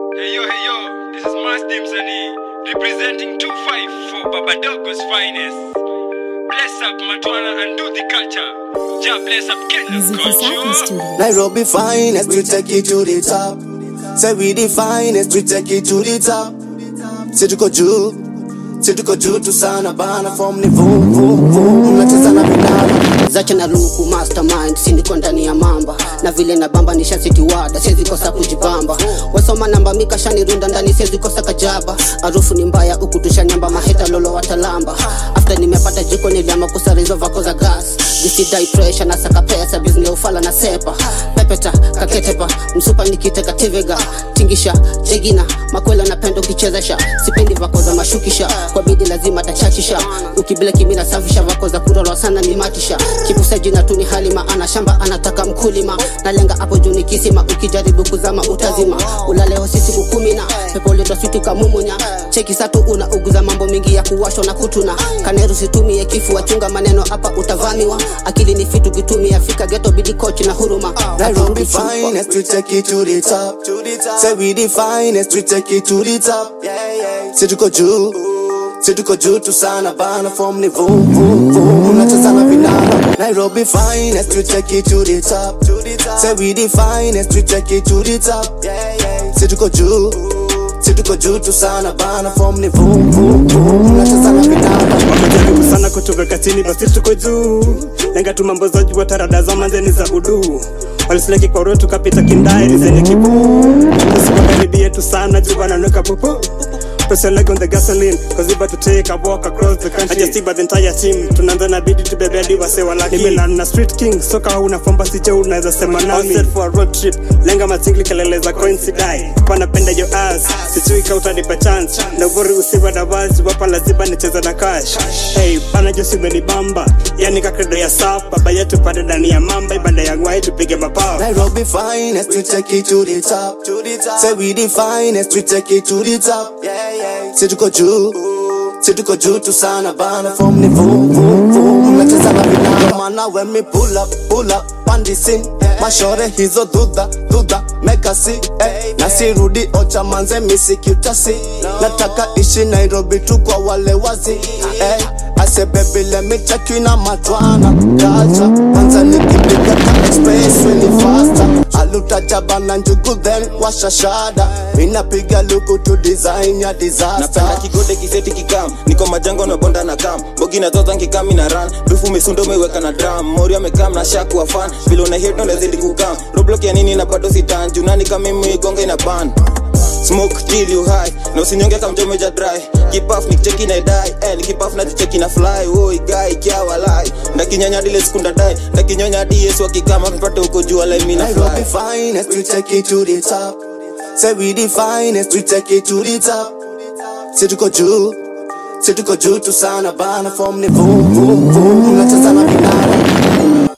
Hey yo, hey yo, this is Mastim Sani, representing 2-5 for Babadogo's finest. Bless up Matwana and do the culture. Ja bless up Kenya's Music Safi culture. Studio. Nairobi finest, we take it to the top. Say we the finest, we take it to the top. Say tuko juu, say tuko juu tu sana bana, form ni vum vum vum, nacheza na vinara. zache na luku mastermind sindiko ndani ya mamba na vile na bamba nishasitiwada siwezi kosa kujibamba wasoma namba mikashanirunda ndani siwezi kosa kajaba harufu ni mbaya huku tushanyamba maheta lolo watalamba after nimepata jiko niliama kusarizo vako za gas jisidai pressure na saka pesa bizni ufala na sepa pepeta kaketepa msupa nikiteka tivega tingisha jegina makwela napenda ukichezesha sipendi vako za mashukisha kwa bidi lazima tachachisha ukibila kimina safisha vako za kurorwa sana ni matisha kipusa jina tu ni hali maana shamba anataka mkulima nalenga hapo juu ni kisima ukijaribu kuzama utazima ulaleo si siku kumi na pepo lidoswitu kamumunya cheki satu una uguza mambo mingi ya kuwashwa na kutuna kaneru situmie kifu wachunga maneno hapa utavamiwa akili ni fitu kitumia fika geto bidi kochi na huruma Nairobi finest, we take it to the top. Say we the finest, we take it to the top. Say tuko juu, say tuko juu tu sana bana, form ni vum vum vum, nacheza na vinara. Nairobi finest, we take it to the top. Say we the finest, we take it to the top. Say tuko juu, say tuko juu tu sana bana, form ni vum vum vum, nacheza na vinara. wamejaribu sana kutuweka chini basi tuko juu lenga tu mambo za juu tarada za manzeni za udu walisileki kwa roho tukapita kindairi zenye kibuu usikokaribie tu sana juu wananweka pupu Press your leg on the gasoline Cause we about to take a walk across the country I just see by the entire team Tunaanza na bidi tubebe hadi wase walaki Nimelan na street king Soka hauna fomba siche unaweza sema nami All set for a road trip Lenga matingli kelele za coincide Panapenda your ass Sijui ka utanipa chance Na ubori usiwe na wazi Wapa lazima nicheze na cash Hey, bana Josi umenibamba Yani kakredo ya saf Baba yetu pande ndani ya mamba Ibanda ya ngwai tupige mapao Nairobi finest, we take it to the top. Say we the finest, we take it to the top. Say tuko juu, say tuko juu tu sana bana, form ni vum vum vum, nacheza na vinara. Mana when me pull up, pull up, on the scene. Mashore hizo dudha, dudha, meka si, eh. Na sirudi ocha manze misiki utasi. Nataka ishi Nairobi tu kwa wale wazi, eh. I say baby let me check you na matwana Culture, kwanza nikipiga ka express really faster Aluta jaba na njugu then washa shada Minapiga luku to design ya disaster napenda kigode kiseti kikam niko majango na bonda na kam bogi na zoza nkikami na ran dufu misundo umeweka na drum mori amekam na shaku wa fan vile una hit ndo zidi kukam roblox ya nini na bado sitan junani kama mimi gonga ina ban smoke till you high na usinyonge kama mjomeja dry kipaf nikicheki na dai eh nikipaf na jicheki na fly oi guy kya walai ndakinyanya dile sekunda dai ndakinyonya di yesu akikama mpate uko juu alai mimi na Nairobi fly finest, we take it to the top Say we the finest, we take it to the top Say tuko juu, say tuko juu tu sana bana Form ni vum vum vum, nacheza na vinara